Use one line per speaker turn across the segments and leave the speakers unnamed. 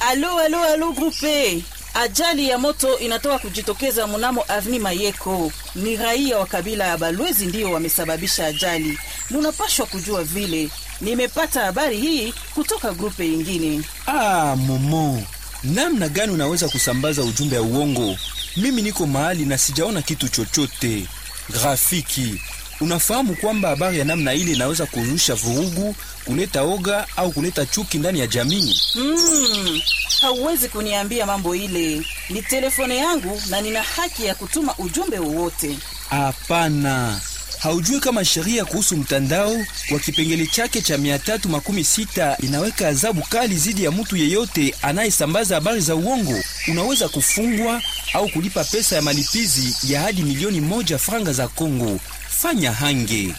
Alo, alo, alo grupe. Ajali ya moto inatoka kujitokeza mnamo Avni Mayeko. Ni raia wa kabila ya Balwezi ndiyo wamesababisha ajali. Munapashwa kujua vile. Nimepata habari hii kutoka grupe ingine.
Ah, Momo, namna gani unaweza kusambaza ujumbe ya uongo? Mimi niko mahali na sijaona kitu chochote. Grafiki, unafahamu kwamba habari ya namna ile inaweza kuzusha vurugu, kuleta oga au kuleta chuki ndani ya jamii?
Hmm, hauwezi kuniambia mambo ile. Ni telefone yangu na nina haki ya kutuma ujumbe wowote.
Hapana, haujui kama sheria kuhusu mtandao kwa kipengele chake cha mia tatu makumi sita inaweka adhabu kali dhidi ya mtu yeyote anayesambaza habari za uongo. Unaweza kufungwa au kulipa pesa ya malipizi ya hadi milioni moja franga za Kongo. Fanya hange.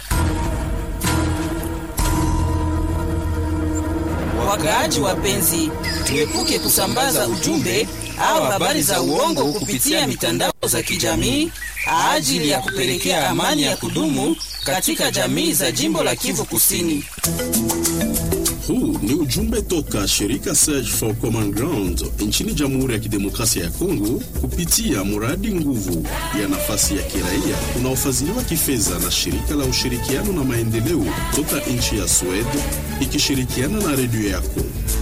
Wakaaji wapenzi, tuepuke kusambaza ujumbe au habari za uongo kupitia mitandao za kijamii ajili ya kupelekea amani ya kudumu katika jamii za jimbo la Kivu Kusini.
Huu ni ujumbe toka shirika Search for Common Ground nchini Jamhuri ya Kidemokrasia ya Kongo kupitia mradi nguvu ya nafasi ya kiraia unaofadhiliwa kifedha na shirika la ushirikiano na maendeleo toka nchi ya Sweden ikishirikiana na redio yako.